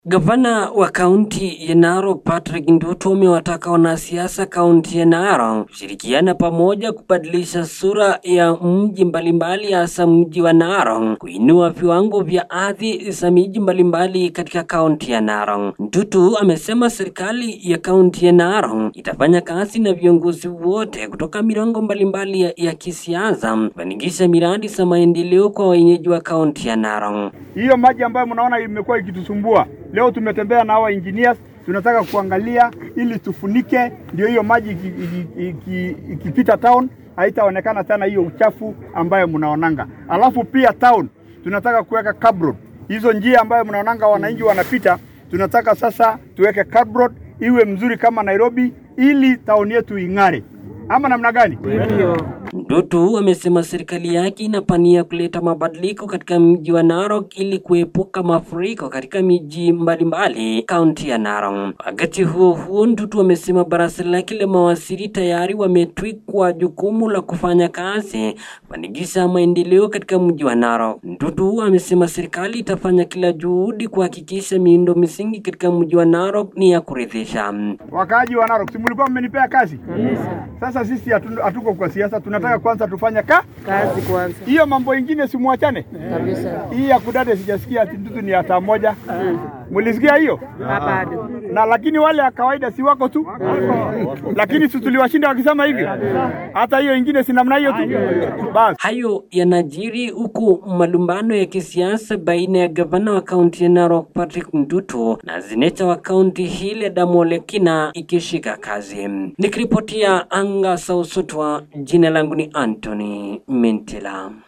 Gavana wa kaunti ya Narok Patrick Ndutu amewataka wanasiasa kaunti ya Narok kushirikiana pamoja kubadilisha sura ya mji mbalimbali hasa mji wa Narok, kuinua viwango vya ardhi za miji mbalimbali katika kaunti ya Narok. Ndutu amesema serikali ya kaunti ya Narok itafanya kazi na viongozi wote kutoka mirengo mbalimbali ya, ya kisiasa kufanikisha miradi za maendeleo kwa wenyeji wa kaunti ya Narok. Hiyo maji ambayo mnaona imekuwa ikitusumbua leo, tumetembea na hawa engineers, tunataka kuangalia ili tufunike, ndio hiyo maji ikipita iki, iki, iki town haitaonekana tena hiyo uchafu ambayo mnaonanga. Alafu pia town tunataka kuweka curb road, hizo njia ambayo mnaonanga wananchi wanapita, tunataka sasa tuweke curb road iwe mzuri kama Nairobi, ili town yetu ing'are, ama namna gani? Ndutu amesema serikali yake inapania kuleta mabadiliko katika mji wa Narok ili kuepuka mafuriko katika miji mbalimbali kaunti ya Narok. Wakati huo huo, Ndutu amesema baraza lake la mawaziri tayari wametwikwa jukumu la kufanya kazi kufanikisha maendeleo katika mji wa Narok. Ndutu amesema serikali itafanya kila juhudi kuhakikisha miundo misingi katika mji wa Narok ni ya kuridhisha. Wakaaji wa Narok, si mlikuwa mmenipea kazi? Sasa sisi hatu- hatuko kwa siasa, tunataka kwanza tufanye ka kazi kwanza hiyo mambo ingine simwachane. kabisa. Hii ya kudade sijasikia ati Ndutu ni hata moja. Mulisikia hiyo? Bado Na lakini wale ya kawaida si wako tu, lakini si tuliwashinda wakisema hivyo. Hata hiyo ingine si namna hiyo tu. Basi Hayo yanajiri huku malumbano ya kisiasa baina ya gavana wa kaunti ya Narok Patrick Ndutu na seneta wa kaunti hile Damole Kina ikishika kazi. Nikiripotia anga Sausutwa, jina langu ni Anthony Mentela.